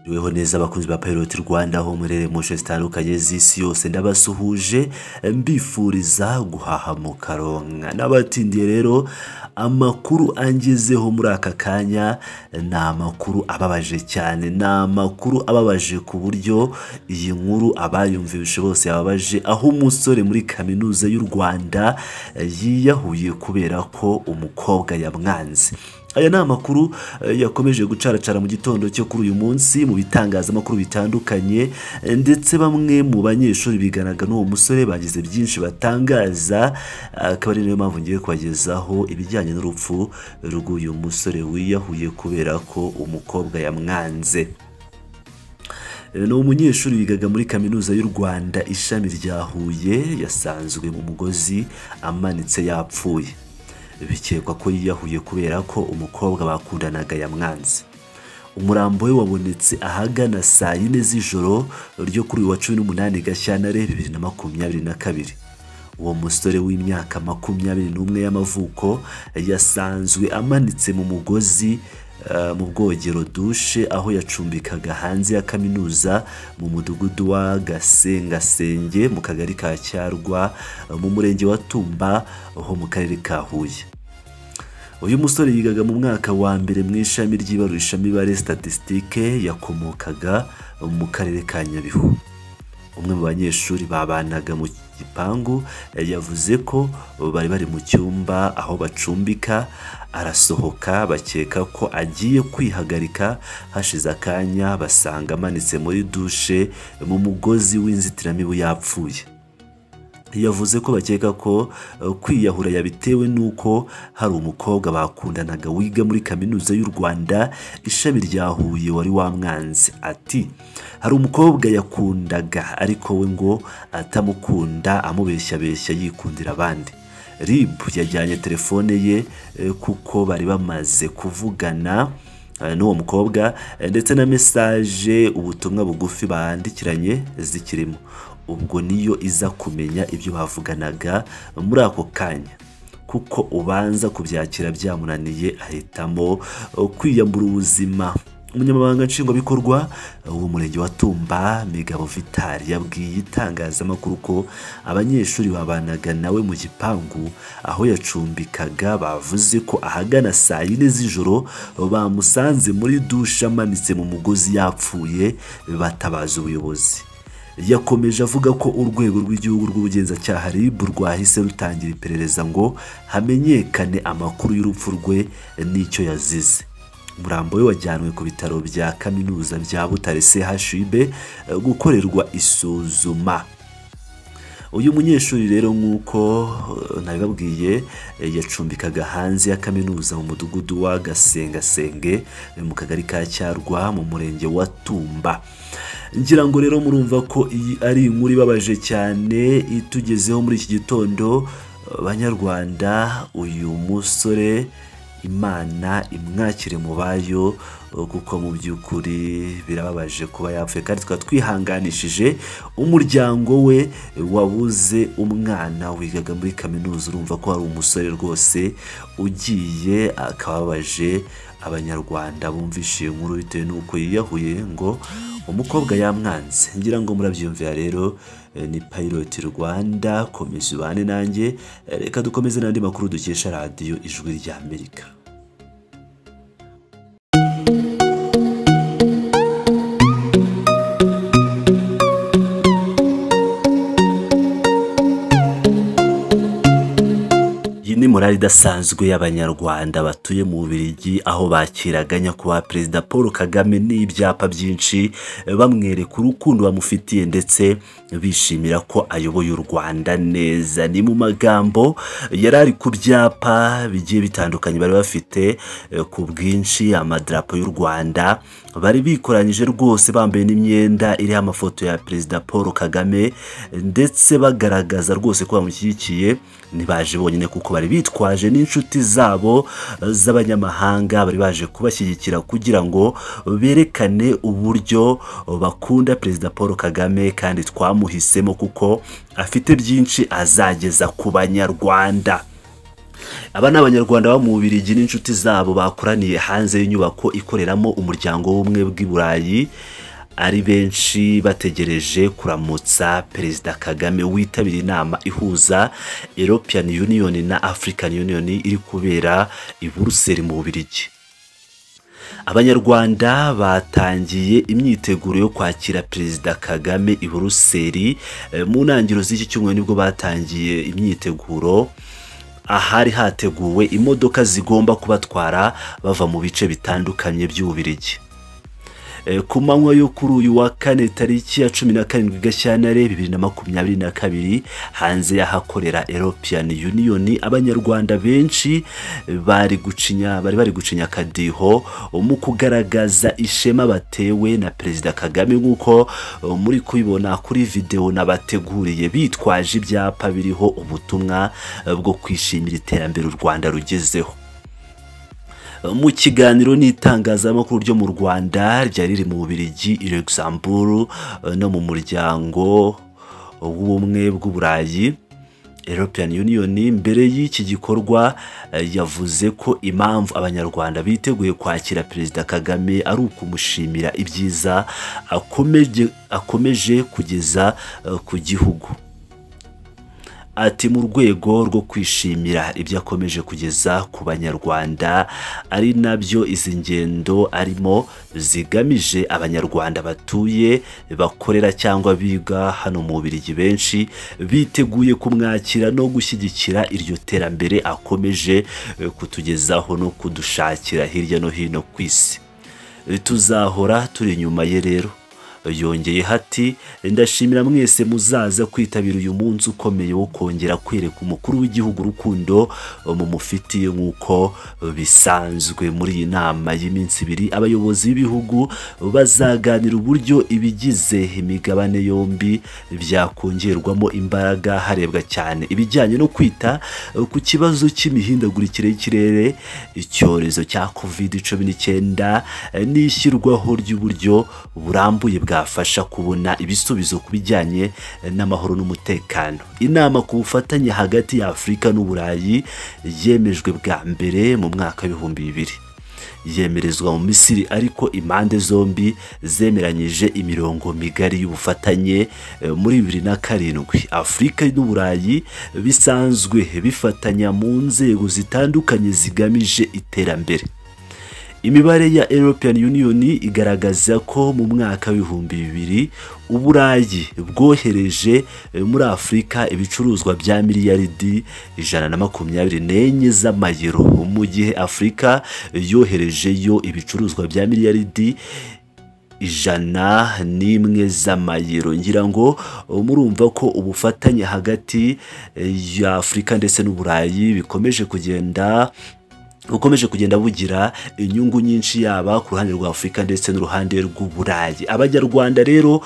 Muriho neza abakunzi ba Pilot Rwanda aho murere mu nce zitandukanye z'isi yose ndabasuhuje mbifuriza guhaha mu karonka n'abatindiye rero amakuru angezeho muri aka kanya ni amakuru ababaje cyane ni amakuru ababaje ku buryo iyi nkuru abayumvise bose yababaje aho umusore muri kaminuza y'u Rwanda yiyahuye kubera ko umukobwa yamwanze aya ni amakuru eh, yakomeje gucaracara mu gitondo cyo kuri uyu munsi mu bitangazamakuru bitandukanye eh, ndetse bamwe mu banyeshuri biganaga n'uwo musore bagize byinshi batangaza akaba ari nayo mpamvu ngiye kubagezaho ibijyanye n'urupfu rw'uyu musore wiyahuye kubera ko umukobwa yamwanze ni umunyeshuri wigaga muri kaminuza y'u rwanda ishami rya huye yasanzwe mu mugozi amanitse yapfuye bikekwa ko yiyahuye kubera ko umukobwa bakundanaga yamwanze umurambo we wabonetse ahagana saa yine z'ijoro ryo kuri uyu wa cumi n'umunani gashyantare bibiri na makumyabiri na kabiri uwo musore w'imyaka makumyabiri n'umwe y'amavuko yasanzwe amanitse mu mugozi eh, mu bwogero dushe aho yacumbikaga hanze ya kaminuza mu mudugudu wa gasengasenge mu kagari ka cyarwa eh, mu murenge wa tumba ho mu karere ka huye uyu musore yigaga mu mwaka wa mbere mu ishami ry'ibarurishamibare statisitike yakomokaga mu karere ka nyabihu umwe mu banyeshuri babanaga mu gipangu eh, yavuze ko bari bari mu cyumba aho bacumbika arasohoka bakeka ko agiye kwihagarika hashize akanya basanga amanitse muri dushe mu mugozi w'inzitiramibu yapfuye yavuze ko bakeka ko eh, kwiyahura yabitewe n'uko hari umukobwa bakundanaga wiga muri kaminuza y'u rwanda ishami rya huye wari wamwanze ati hari umukobwa yakundaga ariko we ngo atamukunda amubeshyabeshya yikundira abandi rib yajyanye telefone ye eh, kuko bari bamaze kuvugana eh, n'uwo mukobwa eh, ndetse na mesaje ubutumwa bugufi bandikiranye zikirimo ubwo niyo iza kumenya ibyo bavuganaga muri ako kanya kuko ubanza kubyakira byamunaniye ahitamo eh, kwiyambura ubuzima umunyamabanga nshingwabikorwa eh, w'umurenge wa tumba migabo vitali yabwiye itangazamakuru ko abanyeshuri babanaga nawe mu gipangu aho yacumbikaga bavuze ko ahagana saa yine z'ijoro bamusanze muri dushe amanitse mu mugozi yapfuye batabaza ubuyobozi yakomeje avuga ko urwego rw'igihugu rw'ubugenzacyaha RIB rwahise rutangira iperereza ngo hamenyekane amakuru y'urupfu rwe n'icyo yazize umurambo we wajyanwe ku bitaro bya kaminuza bya butare chub eh, gukorerwa isuzuma uyu munyeshuri rero nk'uko eh, nabibabwiye eh, yacumbikaga hanze ya kaminuza mu mudugudu wa gasengasenge eh, mu kagari ka cyarwa mu murenge wa tumba ngira ngo rero murumva ko iyi ari inkuru ibabaje cyane itugezeho muri iki gitondo eh, banyarwanda uyu musore imana imwakire mu bayo eh, kuko mu by'ukuri birababaje kuba yapfuye kandi tukaba twihanganishije umuryango we eh, wabuze umwana wigaga muri kaminuza urumva ko hari umusore rwose ugiye akaba ababaje abanyarwanda bumvise iyi nkuru bitewe n'uko yiyahuye ngo umukobwa yamwanze ngira ngo murabyiyumvira rero eh, ni piloti rwanda komisiyo ubane nanjye Eh, reka dukomeze n'andi makuru dukesha radiyo ijwi ry'amerika iyi ni morali idasanzwe y'abanyarwanda batuye mu Bubiligi aho bakiraga nyakubahwa perezida paul kagame n'ibyapa byinshi bamwereka urukundo bamufitiye ndetse bishimira ko ayoboye u rwanda neza ni mu magambo yari ari ku byapa bigiye bitandukanye bari bafite eh, ku bwinshi amadarapo y'u rwanda bari bikoranyije rwose bambaye n'imyenda iriho amafoto ya perezida paul kagame ndetse bagaragaza rwose ko bamushyigikiye ntibaje bonyine kuko bari bitwaje n'inshuti zabo eh, z'abanyamahanga bari baje kubashyigikira kugira ngo berekane uburyo bakunda perezida paul kagame kandi twamuhisemo kuko afite byinshi azageza ku banyarwanda aba ni abanyarwanda baba mu bubirigi n'inshuti zabo bakoraniye hanze y'inyubako ikoreramo umuryango w'ubumwe bw'i burayi ari benshi bategereje kuramutsa perezida kagame witabiriye inama ihuza european union na african union iri kubera i buruseli mu bubirigi abanyarwanda batangiye imyiteguro yo kwakira perezida kagame i buruseli Eh, mu ntangiriro z'iki cyumweru nibwo batangiye imyiteguro ahari hateguwe imodoka zigomba kubatwara bava mu bice bitandukanye by'ububirigi Eh, ku manywa yo kuri uyu wa kane tariki ya cumi na karindwi gashyantare bibiri na makumyabiri na kabiri hanze y'ahakorera european union abanyarwanda benshi bari gucinya bari bari gucinya akadiho mu kugaragaza ishema batewe na perezida kagame nk'uko eh, muri kubibona kuri videwo nabateguriye bitwaje ibyapa biriho ubutumwa eh, bwo kwishimira iterambere u rwanda rugezeho mu kiganiro n'itangazamakuru ryo mu rwanda ryari riri mu bubirigi i luxembourg eh, no mu muryango w'ubumwe bw'uburayi european union mbere y'iki gikorwa eh, yavuze ko impamvu abanyarwanda biteguye kwakira perezida kagame ari ukumushimira ibyiza akomeje, akomeje kugeza eh, ku gihugu ati mu rwego rwo kwishimira ibyo akomeje kugeza ku banyarwanda ari nabyo izi ngendo arimo zigamije abanyarwanda batuye bakorera cyangwa biga hano mu Bubiligi benshi biteguye kumwakira no gushyigikira iryo terambere akomeje eh, kutugezaho no kudushakira hirya no hino ku isi tuzahora turi inyuma ye rero yongeye hati ndashimira mwese muzaza kwitabira uyu munsi ukomeye wo kongera kwereka umukuru w'igihugu urukundo mu mufitiye nk'uko bisanzwe muri iyi nama y'iminsi ibiri abayobozi b'ibihugu bazaganira uburyo ibigize imigabane yombi byakongerwamo imbaraga harebwa cyane ibijyanye no kwita ku kibazo cy'imihindagurikire y'ikirere icyorezo cya covid cumi n'icyenda n'ishyirwaho ry'uburyo burambuye bwafasha kubona ibisubizo ku bijyanye n'amahoro n'umutekano inama ku bufatanye hagati ya afurika n'uburayi yemejwe bwa mbere mu mwaka w'ibihumbi bibiri yemerezwa mu misiri ariko impande zombi zemeranyije imirongo migari y'ubufatanye eh, muri bibiri na karindwi afurika n'uburayi bisanzwe bifatanya mu nzego zitandukanye zigamije iterambere imibare ya european union igaragaza ko mu mwaka w'ibihumbi bibiri uburayi bwohereje eh, muri afurika ibicuruzwa bya miliyaridi ijana na makumyabiri n'enye z'amayero mu gihe afurika yoherejeyo ibicuruzwa bya miliyaridi ijana n'imwe z'amayero ngira ngo uh, murumva ko ubufatanye hagati eh, ya afurika ndetse n'uburayi bikomeje kugenda bukomeje kugenda bugira inyungu nyinshi yaba ku ruhande rwa afurika ndetse n'uruhande rw'uburayi abanyarwanda rero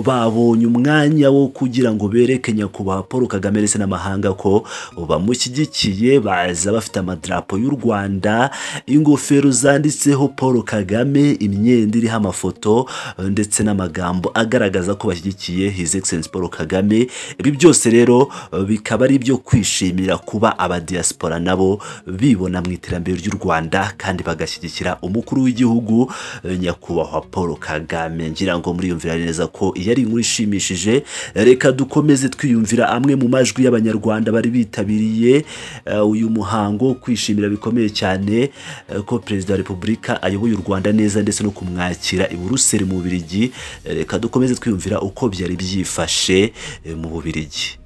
babonye umwanya wo kugira ngo bereke nyakubahwa paul kagame ndetse n'amahanga ko bamushyigikiye baza bafite amadarapo y'u rwanda ingofero zanditseho paul kagame imyenda iriho amafoto ndetse n'amagambo agaragaza ko bashyigikiye his excellence paul kagame ibi byose rero bikaba ari ibyo kwishimira kuba abadiaspora nabo bibona mu iterambere iterambere ry'u rwanda kandi bagashyigikira umukuru w'igihugu eh, nyakubahwa paul kagame ngira ngo muriyumvira neza ko iyo ari inkuru ishimishije reka dukomeze twiyumvira amwe mu majwi y'abanyarwanda bari bitabiriye eh, uyu muhango wo kwishimira bikomeye cyane eh, ko perezida wa repubulika ayoboye u rwanda neza ndetse no kumwakira i buruseli mu bubirigi Eh, reka dukomeze twiyumvira uko byari byifashe eh, mu bubirigi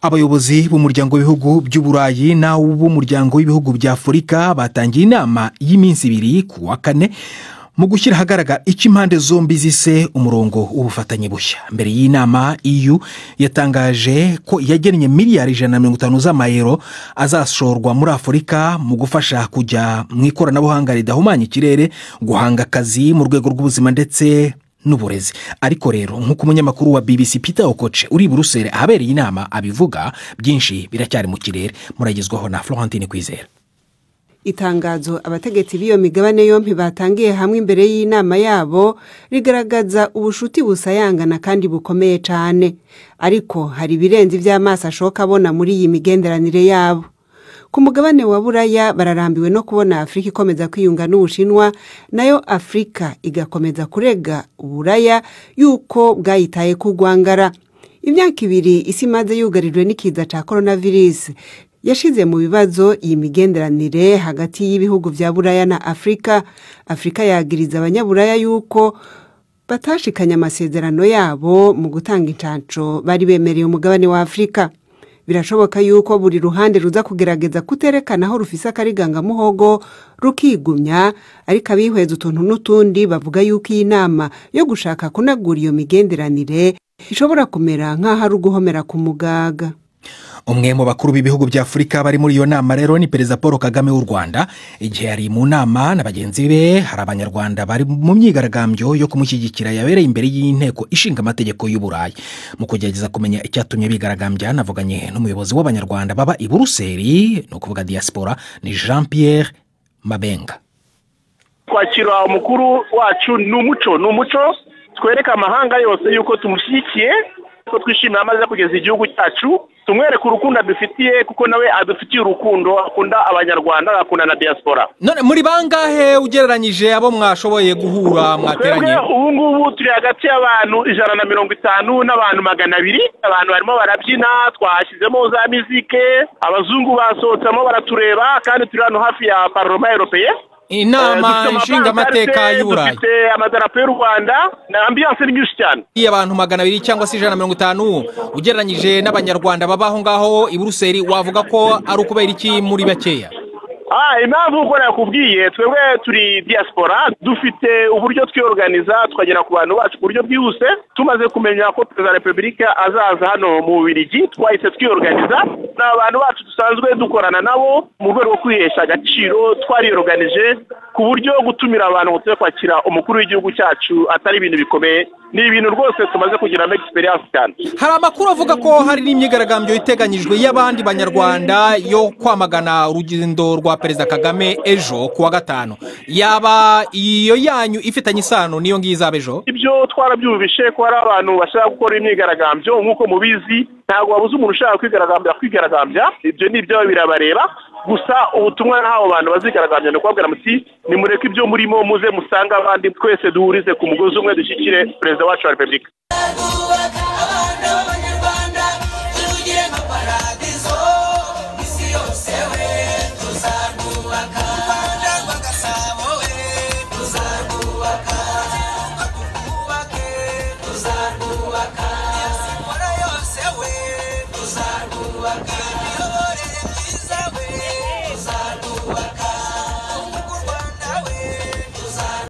abayobozi b'umuryango w'ibihugu by'uburayi n'ab'umuryango w'ibihugu bya afurika batangiye inama y'iminsi ibiri ku wa kane mu gushyira ahagaragara icyo impande zombi zise umurongo w'ubufatanye bushya mbere y'inama EU yatangaje ko yagennye miliyari ijana na mirongo itanu z'amayero azashorwa muri afurika mu gufasha kujya mu ikoranabuhanga ridahumanya ikirere guhanga akazi mu rwego rw'ubuzima ndetse n'uburezi ariko rero nk'uko umunyamakuru wa bbc peter okoce uri i buruseli ahabereye inama abivuga byinshi biracyari mu kirere muragezwaho na florentine kwizera itangazo abategetsi b'iyo migabane yombi batangiye hamwe imbere y'inama yabo rigaragaza ubushuti busayangana kandi bukomeye cyane ariko hari ibirenze iby'amaso ashoka abona muri iyi migenderanire yabo ku mugabane wa buraya bararambiwe no kubona afurika ikomeza kwiyunga n'ubushinwa nayo afurika igakomeza kurega uburaya y'uko bwayitaye ku rwangara imyaka ibiri isi imaze yugarijwe n'ikiza cya korona virusi yashyize mu bibazo iyi migenderanire hagati y'ibihugu bya buraya na afurika afurika yagiriza abanyaburaya y'uko batashikanye amasezerano yabo mu gutanga inshansho bari bemereye umugabane wa afurika birashoboka yuko buri ruhande ruza kugerageza kuterekana aho rufise akarigangamuhogo rukigumya ariko abihweza utuntu n'utundi bavuga yuko iyi nama yo gushaka kunagura iyo migenderanire ishobora kumera nk'aho ari uguhomera ku mugaga umwe mu bakuru b'ibihugu bya afurika bari muri iyo nama rero ni perezida paul kagame w'u rwanda igihe yari mu nama na bagenzi be hari abanyarwanda bari mu myigaragambyo yo kumushyigikira yabereye imbere y'inteko ishinga amategeko y'uburayi mu kugerageza kumenya icyatumye bigaragambya navuganye n'umuyobozi w'abanyarwanda baba i buruseli ni ukuvuga diaspora ni jean pierre mabenga kwakira umukuru wacu ni umuco ni umuco twereka amahanga yose yuko tumushyigikiye ko twishimira amaze kugeza igihugu cyacu tumwereke urukundo adufitiye kuko nawe adufitiye urukundo akunda abanyarwanda agakunda na diaspora none muri bangahe ugereranyije abo mwashoboye guhura mwateranye twebwe ubu ngubu turi hagati y'abantu ijana na mirongo itanu n'abantu magana abiri abantu barimo barabyina twashyizemo za mizike abazungu basohotsemo baratureba kandi turi hano hafi ya paroma europeye inama Eh, dufite nshingamateka amavandarite, y'uburayi dufite amadarapo y'u rwanda na ambiyanse ni nyinshi cyane y'abantu magana abiri cyangwa se ijana na mirongo itanu ugereranyije n'abanyarwanda baba aho ngaho i buruseli wavuga ko ari ukubera iki muri bakeya Ah, impamvu ubwo nakubwiye twebwe turi diaspora dufite uburyo twiyoruganiza tukagera ku bantu bacu ku buryo bwihuse tumaze kumenya ko perezida wa repubulika azaza hano mu bubirigi twahise twiyoruganiza ni abantu bacu dusanzwe dukorana nabo mu rwego rwo kwihesha agaciro twariyoruganije ku buryo gutumira abantu ngo tujye kwakira umukuru w'igihugu cyacu atari ibintu bikomeye ni ibintu rwose tumaze kugiramo egisperiyanse cyane hari amakuru avuga ko hari n'imyigaragambyo iteganyijwe y'abandi banyarwanda yo kwamagana urugendo rwa perezida kagame ejo ku wa gatanu yaba iyo yanyu ifitanye isano n'iyo ngiyo izaba ejo ibyo twarabyumvishe ko hari abantu bashaka gukora imyigaragambyo nk'uko mubizi ntabwo wabuze umuntu ushaka kwigaragambya kwigaragambya ibyo ni ibyabo birabareba gusa ubutumwa n'abo bantu bazigaragambya ni ukubabwira muti nimureke ibyo murimo muze musange abandi twese duhurize ku mugozi umwe dushyikire perezida wacu wa repubulika kubaka abana b'abanyarwanda